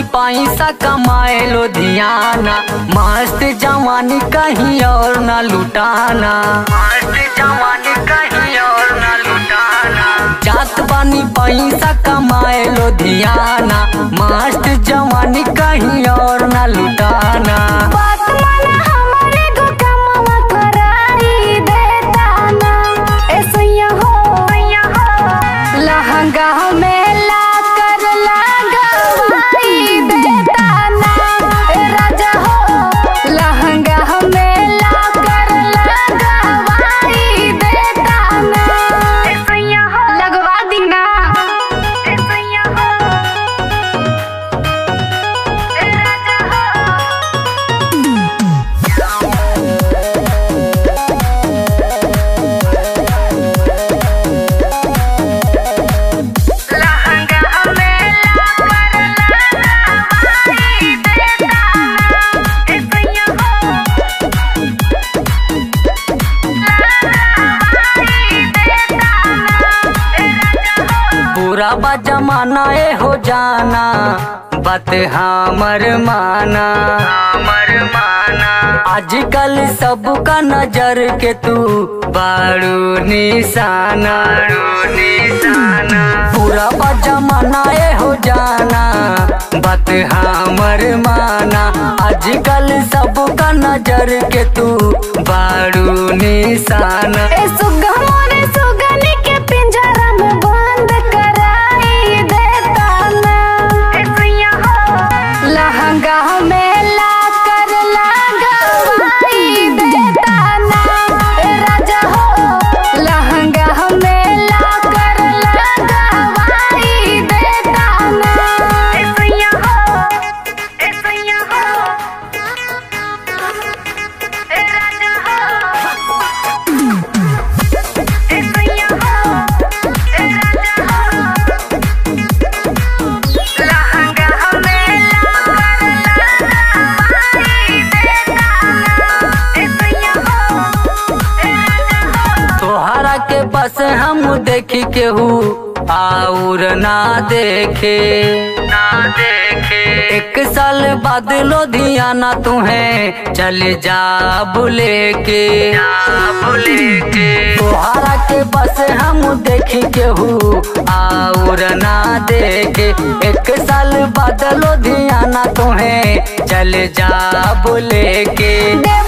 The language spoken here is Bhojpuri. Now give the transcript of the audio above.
पैसा कमाए लुधियाना मस्त जवानी कहीं और ना लुटाना मस्त जवानी कहीं और ना लुटाना जात बानी पैसा कमाए लुधियाना मस्त जवानी कहीं और ना लुटाना बात माना हमारे गो कमवा कराई देता ना ऐसैया हो लहंगा में ला कर लगवाई देता ना ए राजा हो लहंगा में ला कर लगवाई देता ना ऐसैया हो लगवा दी ना ऐसैया हो ए राजा हो लहंगा में ला कर लगवाई देता ना ऐसैया हो लगवाई देता ना ए राजा हो पूरा बा जमाना ए हो जाना बात हमर माना हमर माना आजकल सबका नजर के तू बारू निशाना निशाना पूरा बा जमाना ए हो जाना बात हमर माना आजकल सबका नजर के तू बारू निशाना ए सुगा मोरे सुगनी के पिंजरा में बंद कराई देता ना ए सैया हो लहंगा में ला कर लगवाई देता ना ए राजा हो लहंगा में ला कर लगवाई देता ना ए सैया हो ए सैया हो ए राजा हो तोहरा के बस हम देखी केहू और ना देखे ना देखे एक साल बाद लुधियाना तुम्हें चल जा बुले के बुले के तोहरा के बस हम देखी केहू और ना देखे एक साल बाद लुधियाना तुम्हें चल जा बुले के देव